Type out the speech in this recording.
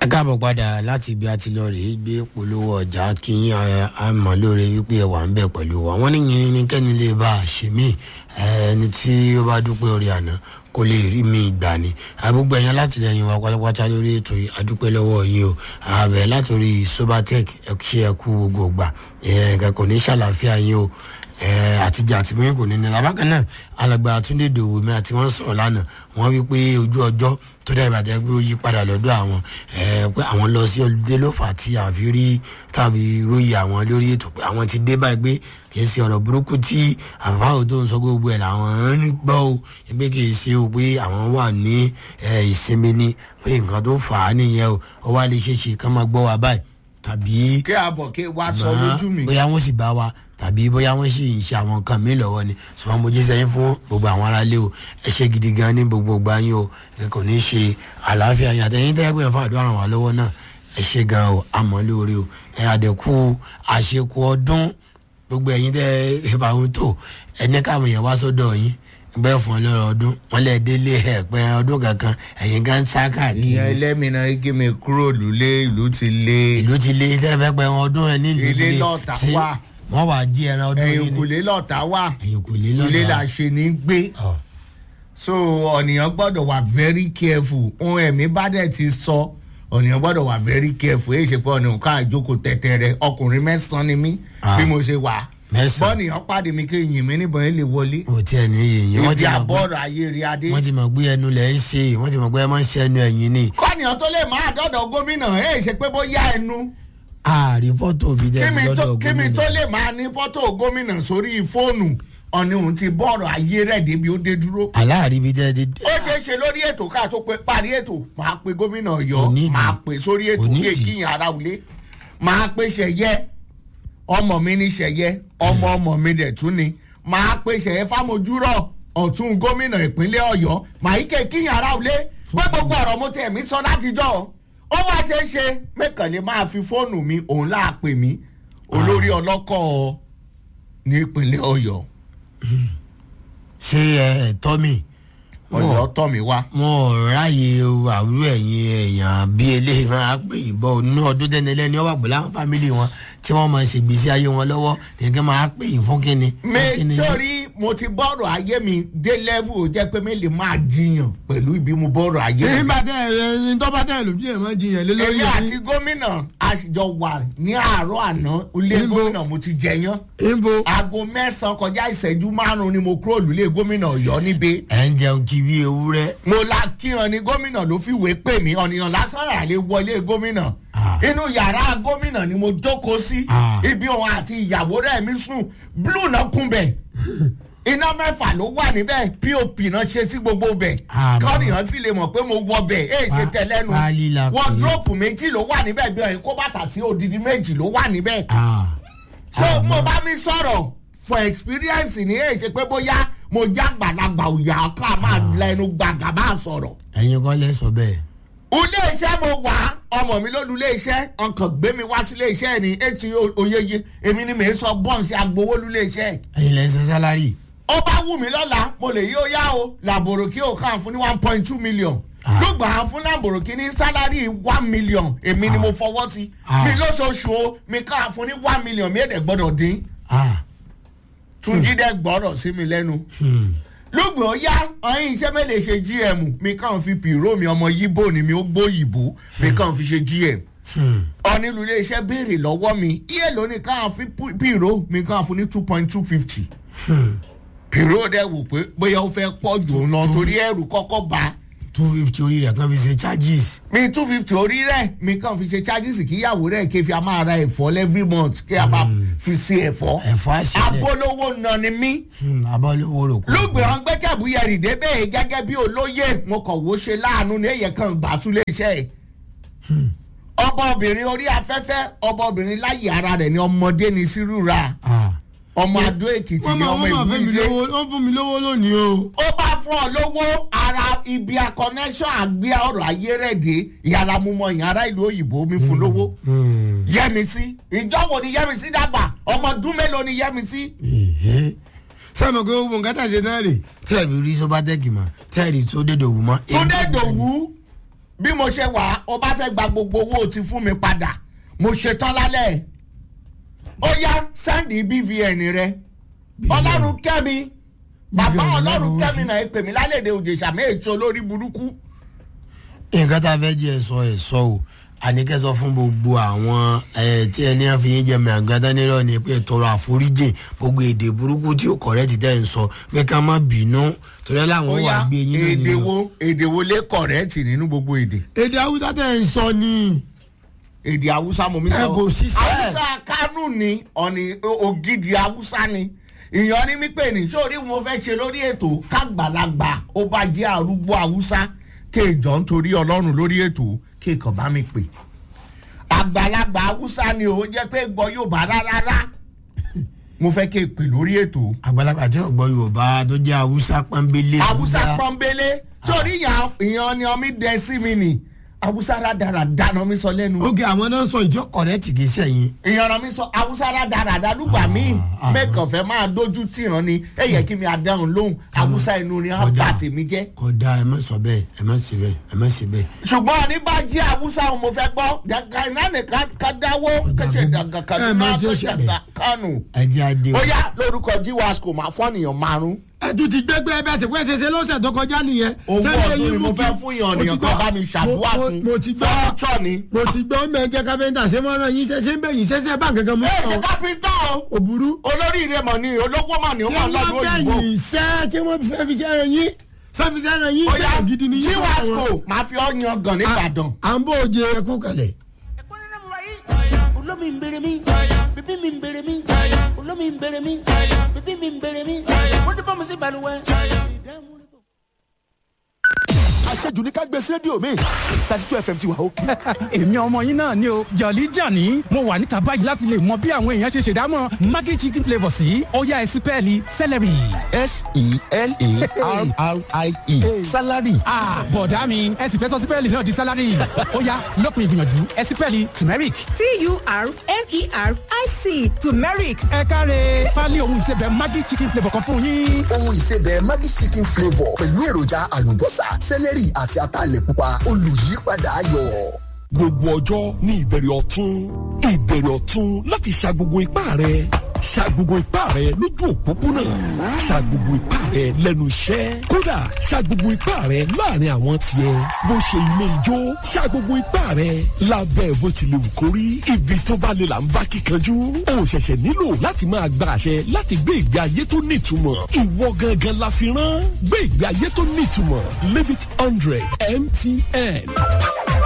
ẹ káàbọ̀ padà láti ibi àti lọ rèé gbé polówó ọjà kí àmọ́ lóore wípé ẹ wà ń bẹ̀ pẹ̀lú wa wọ́n ní yìnyín ní kẹ́ni lè bá a ṣe mí ẹni tí ó bá dúpẹ́ orí àná kò lè rí mi gbà ní gbogbo ẹ̀yàn látìlẹyìn wa pátápátá lórí ètò yìí adúpẹ́ lọ́wọ́ yín o àbẹ̀ látòrí sobatech ẹ ṣe ẹ kú gbogbo gbà ẹ kò ní ṣàlàáfíà yín o àtijọ́ àti mímí kò ní nira bákan náà alàgbà àtúndé dòwò mi àti wọn sọ̀rọ̀ lánàá wọ́n wí pé ojú ọjọ́ tó dá ìbàdàn pé ó yí padà lọ́dọ̀ àwọn pé àwọn lọ sí olùdé ló fà á tí àfi rí tàbí ròyìn àwọn lórí ètò pé àwọn ti dé báyìí pé kì í ṣe ọ̀rọ̀ burúkú tí àfáàwò tó ń sọ gbogbo ẹ̀ làwọn ń gbọ́ o pé kì í ṣe o pé àwọn wà ní ìsinmi ni pé nǹkan tó fà á nìyẹn o ó wá lè ṣe é ṣe kán máa gbọ́ wa báyìí tàbí. kí àbọ̀ kí wàá sọ lójú mi. bóyá wọ́n sì bá wa tàbí bóyá wọ́n sì ń ṣe àwọn nǹkan mi lọ́wọ́ ni ṣùgbọ́n mo jíṣẹ́ yín fún gbogbo àwọn aráalé o ẹ ṣe gidi gan ní gbogbo ìgbà yín o ẹ kò ní ṣe àlàáfíà yín àtẹ̀yìn tẹ́ pé fún àdúrà ràn wá lọ́wọ́ náà ẹ ṣe gan o àmọ́ lóore o ẹ àdẹ̀kù àṣekù ọdún gbogbo ẹ̀yin tẹ́ ẹ bá wọn tó ẹ ní káwọn èèyàn wá sọ́dọ̀ yín bẹ́ẹ̀ fún ọlọ́rọ̀ ọdún wọn lè délé ẹ̀pẹ́ ọdún kankan ẹ̀yin gan sáká kiri. ìyẹn ẹlẹ́mìnà igi mi kúrò lulẹ̀ ìlú ti lé. ìlú ti lé ilé ẹ̀fẹ́ pẹ́ ọdún ẹ̀ nílùú ilé lọ́ọ̀tà wà. wọ́n wà jí ẹran ọdún yìí ni. ẹ̀yìnkùlé lọ́ọ̀tà wà. ẹ̀yìnkùlé lọ́ọ̀tà ilé la ṣe ní gbé. so ọ̀nìyàn gbọ́dọ̀ wà very careful ohun ẹ̀mí bá dẹ̀ ti sọ ọ̀nìyàn gbọ́dọ̀ wà very careful èyí ṣe pé ọ̀nìyàn ká àjókòó tẹ̀tẹ̀rẹ̀ ọkùnrin mẹ́sàn-án ni mí bí mo ṣe wà mẹ́sàn-án bọ́ọ̀nìyàn pàdé mi kí yìn mí níbọn yẹn lè wọlé. o tiẹ̀ ní yìnyín wọ́n ti ibi mọ̀ pé àbọ̀rọ̀ ayé rí adé. wọ́n ti mọ̀ pé ẹnu lẹ̀ ń ṣe wọ́n ti mọ̀ pé ẹ máa ń ṣe ẹnu ẹ̀yìn ni. kọ́nìyàn tó lè máa dọ́dọ̀ gómìnà ẹ̀ ṣe pé bóyá ẹnu ààrí fọ́tò mi dẹ́ kíni tó lọ́dọ̀ kíni tó gómìnà. lè máa ní fọ́tò gómìnà sórí fóònù ọ̀ni òun ti bọ́ọ̀rọ̀ ayé rẹ̀ débi ó dé dúró. aláàrí mi dẹ́ ti. ó ṣeé ṣe lórí ètò ká tó pé parí ètò máa pe gómìnà Kò ọ̀yọ́ nídìí. máa pe sórí ètò Kò kí nídìí. èkìyàn ara wulé máa pe ṣẹ̀yẹ ọmọ mi ní ṣẹ̀yẹ ọmọ ọmọ mi dẹ̀ tún ni máa pe ṣẹ̀yẹ fámojúrọ̀ ọ̀tún gómìnà ìpínlẹ̀ ọ̀yọ́ máa yí kékìyàn ara wulé pé gbogbo ọ̀rọ̀ mo tẹ̀ mí sọ látijọ́ ó wá ṣe é ṣe mẹ́kànlé máa fi fóònù mi òun láà pè mí olórí ọlọ́kọ̀ ní ìpínlẹ̀ ọ̀yọ́ ṣé ẹ ẹ tọ́ mi. ọ̀yọ́ tọ̀ mí wá. wọn ò ráàyè àwúrò ẹ̀yìn èèyàn bí eléyìí máa pè ìbọn nínú ọdún tẹ́nilẹ́ni ọwọ́ pẹ̀lú àwọn fámìlì wọn tí wọ́n máa ṣègbésí ayé wọn lọ́wọ́ nìkan máa pè yín fún kíni. mi fún kíni. sórí mo ti bọ́ọ̀rọ̀ ayé mi dé level ó jẹ́ pé mi lè máa jiyàn pẹ̀lú ibi mo bọ́ọ̀rọ̀ ayé mi. nígbà tẹ ẹ tó bá tẹ lójú ẹ máa jiyàn lé lórí èmi àti gómìnà àṣìjọ wà ní àárọ̀ àná ilé Níbo? gómìnà mo ti jẹyán níbo. aago mẹ́sàn-án kọjá ìṣẹ́jú márùn-ún ni mo kúrò lulẹ̀ gómìnà ọ̀yọ́ níbẹ̀ ẹ ń jẹun kí bí ewúrẹ́. mo la kíran ni gómìnà ló fi wé pè mí ọ̀nìyàn lásán rà lè wọlé gómìnà Ah. inú yàrá gómìnà ni mo jókòó sí Ah. ibi òun àti ìyàwó rẹ̀ mi sùn blue náà kún bẹ̀ iná mẹ́fà ló wà níbẹ̀ pop náà ṣe sí gbogbo bẹ̀ Ah, kọ́nìyàn fi lè mọ̀ pé mo wọ bẹ̀ èyí ṣe Pa- tẹ̀lẹ́nu pálí la pè é. wọ́dúrópù méjì ló wà níbẹ̀ bí ọ̀yìn kó bàtà sí odidi méjì ló wà níbẹ̀ Ah. so Ah, mo mo- bá mi sọ̀rọ̀ for experience ní èyí ṣe pé bóyá mo já gbàlagbà òyà ká máa lẹnu gbàgà máa sọ̀rọ̀ ẹ̀yin kọ́ lẹ sọ bẹ́ẹ̀. ilé iṣẹ́ mo wà ọmọ mi ló lu ilé iṣẹ́ ọkàn gbé mi wá sí ilé iṣẹ́ ní etí oyeye èmi ni mi sọ bọ́ǹsì agbowó lu ilé iṣẹ́ ẹ̀yin lẹ ń ṣe sálárì. ó bá wù mí lọ́la mo lè yí ó yá o làbòrò kí o kàn fún ní one point two million Ah. lùgbà á fún làbòrò kí ní sálárì one million èmi ni Ah. mo fọwọ́ sí Ah. mi lóṣooṣù o mi kàn fún ní one million mi èdè gbọ́dọ̀ dín Ah. túnjí dẹ́ gbọ́rọ̀ sí mi lẹ́nu Hmm. lùgbà ó yá ọyìn iṣẹ́ mẹ́lẹ̀ ṣe gm mi kàn fi pìró mi ọmọ yíbò ni mi ó gbóyìnbó mi kàn fi ṣe gm Hmm. ọ̀nìlú iléeṣẹ́ béèrè lọ́wọ́ mi iye lónìí káwọn fi pu- pìró mi káwọn fún ní two point two fifty Hmm. pìró dẹ̀ wò pé bóyá ó fẹ́ pọ̀ jù ú lọ torí ẹrù kọ́kọ́ bá two fifty orí rẹ̀ kan fi ṣe charges. mi two fifty orí rẹ̀ mi kàn fi ṣe charges kíyàwó rẹ̀ kí fi a máa ra ẹ̀fọ́ every month kí a bá fi ṣe ẹ̀fọ́ ẹ̀fọ́ àṣẹlẹ̀. abolówó nà ni mí abọ́lówó rò kú. lùgbẹ̀ wọn gbé kẹ́bùyẹ̀rì débẹ̀ gẹ́gẹ́ bí olóyè mo kàn wó ṣe láàánú ní èyẹ kan gbà tún lè ṣe é ọba obìnrin orí afẹ́fẹ́ ọba obìnrin láyé ara rẹ̀ ni ọmọdé ni sírúra Ah. ọmọ adó èkìtì wọ́n ni máa ọmọ wọ́n máa fẹ́ mi ìwúlé lówó wọ́n fún mi lówó lónìí o. ó bá fún ọ lówó ara ibi a connection àgbẹ̀ ọ̀rọ̀ ayé rẹ̀ dé ìyára mú mọ ìyára ìlú òyìnbó mi fún lówó Hmm. yẹmísí ìjọ wo ni yẹmísí dàgbà ọmọ ọdún mélòó ni yẹmísí Èhé. sẹ́mi kò gbogbo nǹkan tà ṣe náà rè tẹ́ẹ̀bì rí sọ́bátẹ́kì mọ́ tẹ́ẹ̀rì tó dédò wù mọ́. túndé dòwú bí mo ṣe wà ó bá fẹ́ gba gbogbo owó tí fún mi padà mo ṣetán lálẹ́ ó yá sáǹdì bvn rẹ ọlọ́run kẹ́mi bàbá BVN ọlọ́run lọ́rùn kẹ́mi sí. náà ẹ pè mí lálẹ́dẹ̀ òjèṣà méjì olórí burúkú nǹkan tá a fẹ́ jẹ́ sọ ẹ̀ sọ o àníkẹ́ sọ fún gbogbo àwọn ẹ̀ tí ẹni á fi yín jẹ mẹ́àgán dánilọ́ ni pé tọrọ àforíjì gbogbo èdè burúkú tí ó kọ̀rẹ́ ti tẹ́ ń sọ pé ká má bínú torí ẹ̀ ó láwọn wà yá gbé yín náà èdè nínú. wo èdè wo lé kọ̀rẹ́ẹ̀tì nínú gbogbo èdè èdè haúsá tẹ́ ń sọ ni èdè haúsá mo mi ẹ sọ kò ṣiṣẹ́. haúsá kánú ni ọ̀nì ògidì haúsá ni ìyàn ní mí pè ní sórí mo fẹ́ ṣe lórí ètò kágbàlagbà ó bá jẹ́ arúgbó haúsá kéèjọ́ nítorí ọlọ́run lórí ètò kéèkàn bá mi pè àgbàlagbà haúsá ni ó jẹ́ pé gbọ́ yóò bá rárá mo fẹ́ ké pè lórí ètò àgbàlagbà tí ọgbọ yorùbá tó jẹ haúsá pọnbélé haúsá pọ́nbélé sórí ìyàn ìyàn ni ọmí dẹ sí mi nì haúsá rádaràdá ni ọmí sọ lẹ́nu. oge àwọn náà sọ ìjọ kọrẹtì kì í sẹyìn ìyànràn mi sọ awúsá rádaràdà lùgbà míì ah. mẹ́kàn fẹ́ máa dójú tì hàn ni ẹ yẹ kí mi àdáhùn lóhùn awúsá inú ni á Kódà. bà tèmi jẹ́. kódà ẹ má sọ bẹẹ ẹ má ṣe bẹẹ ẹ má ṣe bẹẹ. ṣùgbọ́n ní bá jí awúsá òun mo fẹ́ gbọ́ jàǹkàìnánì ká dáwó kẹ́sẹ̀ ẹ dàgàkàdúrà mọ tí ó kẹ́sẹ̀ ṣẹlẹ̀. kánù. ẹ jẹ́ adé ó yá lórúkọ jíwáṣkò máa fọ́nìyàn márùn-ún. ẹtù ti gbẹgbẹ ẹbẹ àti pẹsẹ ṣe lọsẹ tó kọjá nìyẹn. owó Sẹ́ni ọdún eyín ni mo mú fẹ́ kí- fún yàn mo ti nìyàn gbọ́- kan bá mi ṣàdúrà mo- fún mo ti gbọ́ fọ́nìṣọ́ ni. mo ti gbọ́ mẹ́jẹ kápẹ́ntà ṣé mọ́ràn yín ṣe ṣe ń bẹ̀yìn ṣẹ́ṣẹ́ bá kankan mú. ẹ ṣe kápẹ́ńtà o òbúrú. olórí ìrẹmọ ni olóko mà ní ó ṣé máa wọ́n lọ́dún òyìnbó. bẹ̀yìn iṣẹ́ tí wọ́n fẹ́ fi ṣẹ́ yín sẹ́fi ṣẹ́ yín ó yá ṣẹ́ gidi ni yín. jíwáṣkò máa fi ọ́ yan gàn nìbàdàn. à ń bó oje ẹkú kalẹ̀. olómi ń bèrè mí bíbí mi ń bèrè mí olómi ń bèrè mí bíbí mi ń bèrè mí wọ́n ti bọ́ mi sí balùwẹ̀. àṣejù ní ká gbé sí rédíò mi thirty two fm ti wà òkè. èmi ọmọ yín náà ni o jọ̀lí jàní mo wà níta báyìí láti lè mọ bí àwọn èèyàn ṣe ṣèdámọ̀ maggi chicken flavour sí ọ̀yá ẹ̀sìn pẹ́ẹ́lí celery. s-e-l-a-r-r-i-e salary. ah bọ̀dá mi ẹ̀sìn fẹ́ sọ sí pẹ́ẹ́lí náà di salary ọ̀yá lópin ìgbìyànjú ẹ̀sìn pẹ́ẹ́lí turmeric. T-U-R-M-E-R-I-C turmeric. ẹ káre pálí ohun ìsebẹ̀ maggi chicken flavour kan fún yín. ohun ìsebẹ̀ Maggi chicken flavour pẹ̀lú èròjà àlùbọ́sà sẹ́lẹ̀rì àti ataalẹ̀ pupa olùyípadà ayọ̀. gbogbo ọjọ́ ní ìbẹ̀rẹ̀ ọ̀tún ìbẹ̀rẹ̀ ọ̀tún láti ṣa gbogbo ipá rẹ̀ ṣa gbogbo ipá rẹ̀ lójú òpópónà ṣa gbogbo ipá rẹ̀ lẹ́nu iṣẹ́ kódà ṣa gbogbo ipá rẹ̀ láàrin àwọn tiẹ̀ bó ṣe ilé ijó ṣa gbogbo ipá rẹ̀ lábẹ́ bó ti lè wù kó rí ibi tó bá lè là ń bá kíkanjú o ṣẹ̀ṣẹ̀ nílò láti máa gba àṣẹ láti gbé ìgbé ayé tó nítumọ̀ ìwọ gangan la fi rán gbé ìgbé ayé tó nítumọ̀ live it hundred mtn